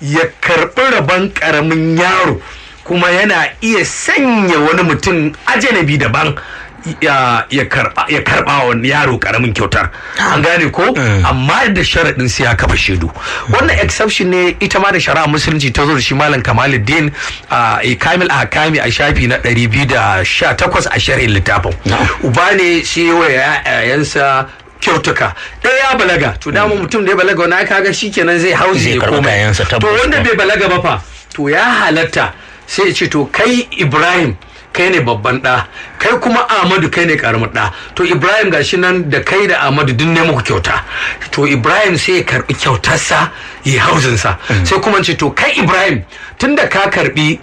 ya karɓi rabon ƙaramin yaro kuma yana iya sanya wani mutum ajanabi daban ya ya karba ya karba wa yaro karamin kyautar an gane ko amma da sharaɗin sai ya kafa shaidu wannan exception ne ita ma da shari'a musulunci ta zo da shi malam kamaluddin a kamil ahkami a shafi na 218 a sharhin littafin uba ne shi wa yayansa kyautuka ɗaya ya balaga to dama mutum da ya balaga wani kaga shikenan zai hauzi Zai ya karɓi koma kayansa, to tabbas. wanda bai balaga ba fa to ya halatta sai ya ce to kai ibrahim kai ne babban ɗa kai kuma ahmadu kai ne karamin ɗa to ibrahim gashi nan da kai da ahmadu duk ne muku kyauta to ibrahim sai ya karbi kyautarsa ya hauzinsa sai kuma ce to kai ibrahim tunda ka karbi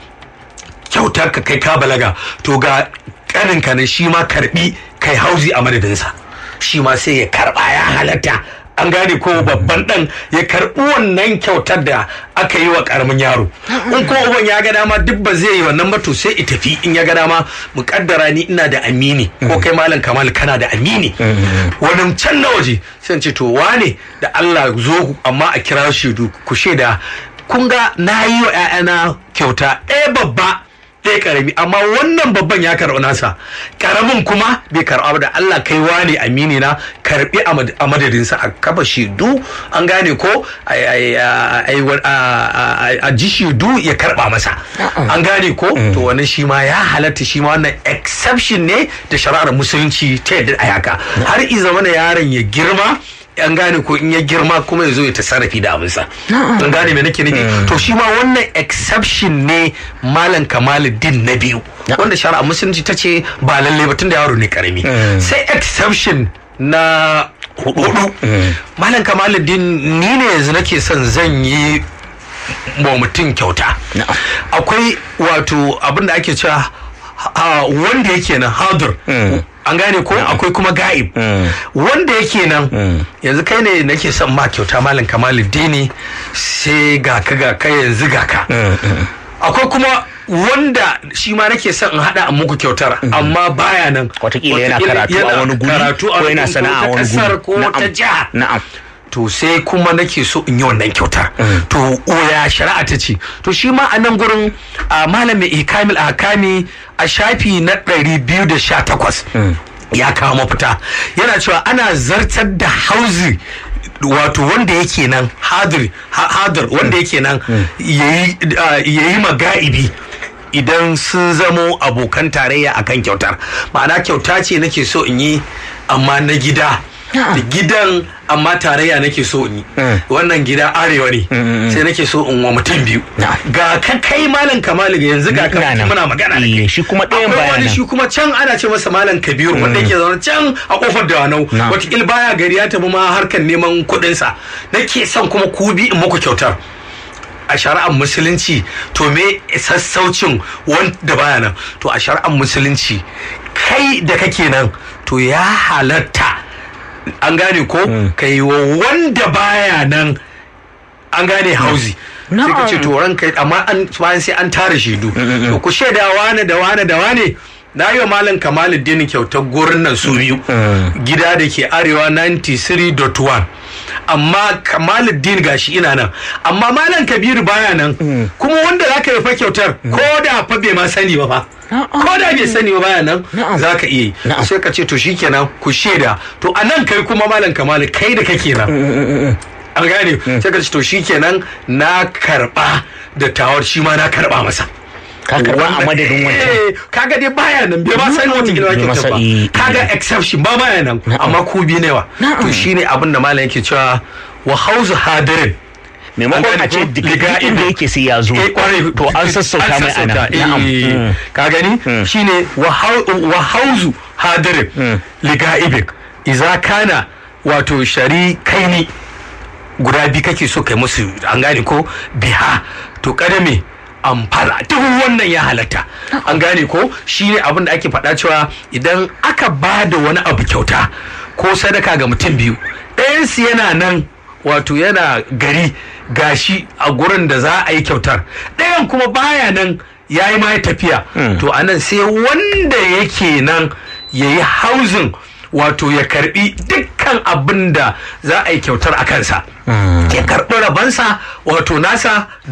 kyautar ka kai ka balaga to ga kaninka ne shi ma karbi kai hauzi a madadinsa shi ma sai ya karba ya halatta an gane ko babban dan ya karbi wannan kyautar da aka yi wa karamin yaro in kuma uban ya ga dama duk ba zai yi wannan ba to sai i tafi in ya ga dama mu kaddara ni ina da amini ko kai malam kamal kana da amini wani can na waje sai in ce to wane da Allah zo amma a kira shaidu ku shaida kun ga na yi wa 'ya'yana kyauta ɗaya babba ɗaya karami amma wannan babban ya karɓi nasa karamin kuma bai karɓa ba da Allah kai wane amini na karɓi a mad- a madadinsa a kafa shaidu an gane ko a- a- a- a- a- a- a ji shaidu ya karɓa masa an gane ko to wannan shi ma ya halatta shi ma wannan exception ne da shari'ar musulunci ta yadda a haka har i zamana yaron ya girma an gane ko in ya girma kuma ya zo ya tasarrafi da abinsa an gane me nake nufi to shi ma wannan exception ne malam kamaluddin na biyu wanda shari'a musulunci ta ce ba lalle ba tunda yaro ne karami sai exception na hudu malam kamaluddin ni ne yanzu nake son zan yi wa mutum kyauta akwai wato abin da ake cewa ha- wanda yake nan hadur an gane ko akwai kuma ga'ib wanda yake nan yanzu kai ne nake son ma kyauta malam kamaluddini sai ga ka ga kai yanzu ga ka akwai kuma wanda shi ma nake son in hada a muku kyautar amma baya nan Wataƙila yana karatu a yana wani guri, karatu a ko wani yana guri, sana'a a ko ta wani kasar guri. ko ta Na'am. jiha na'am to sai kuma nake so in yi wannan kyautar to ya shari'a ta ce to shi ma a nan gurin a malamin ikamil akami a shafi na 218 ya kawo mafita yana cewa ana zartar da hauzi wato wanda yake nan hadir ha- hadir wanda yake nan yayi ah, yayi maga'ibi idan sun zamo abokan tarayya akan kyautar ma'ana kyauta ce nake so in yi amma na gida da gidan amma tarayya nake so in yi wannan gida arewa ne sai nake so in wa mutum biyu ga ka kai malam kamalu ga yanzu ga Ina ka nan. muna magana da Eh, kai shi kuma ɗayan Akwai baya wani nan. shi kuma can ana ce masa malam kabiru wanda yake zaune can a kofar dawanau Na. wataƙil baya gari ya tafi ma harkar neman kuɗinsa nake son kuma ku bi in muku kyautar a shari'ar musulunci to me sassaucin wanda baya nan to a shari'ar musulunci kai da kake nan to ya halatta an gane ko ka yi wa wanda baya nan an gane hauzi sai ka ce to ranka amma an bayan sai an tara shaidu to ku shaida wane da wane da wane na yi wa malam kamaluddin kyautar gurin nan su biyu gida da ke arewa 93.1 amma kamaluddin gashi ina nan amma malam kabiru baya nan kuma wanda za ka yi fa kyautar ko da fa bai ma sani ba fa ko da bai sani ba baya nan za ka iya yi sai ka ce to shikenan ku shaida to a nan kai kuma malam kamalu kai da kake nan an gane sai ka ce to shikenan na karba da tawar shi ma na karba masa ka karba a madadin wancan Eh, kaga dai baya nan bai ma san wata gida Bai ke masa ba i- kaga exception ba baya nan amma ku bi ne wa to shine abin da malam yake cewa wa hauzu hadirin maimakon An a gane ce ko? daga Liga inda ido. yake sai ya zo Eh, kwarai. to an sassauta mai ana sassauta, eh, na'am ka gani shine wa hau- wa hauzu hadirin liga'ibin iza kana wato shari kaini guda biyu kake so kai musu an gane ko biha to kadame amfala duk wannan ya halatta an gane ko shine abin da ake faɗa cewa idan aka ba da wani abu kyauta ko sadaka ga mutum biyu ɗayansu yana nan wato yana gari gashi a gurin da za a yi kyautar ɗayan kuma baya nan ya yi ma ya tafiya to anan sai wanda yake nan ya yi hauzin wato ya karbi dukkan abin da za a yi kyautar a kansa ya karbi rabansa wato nasa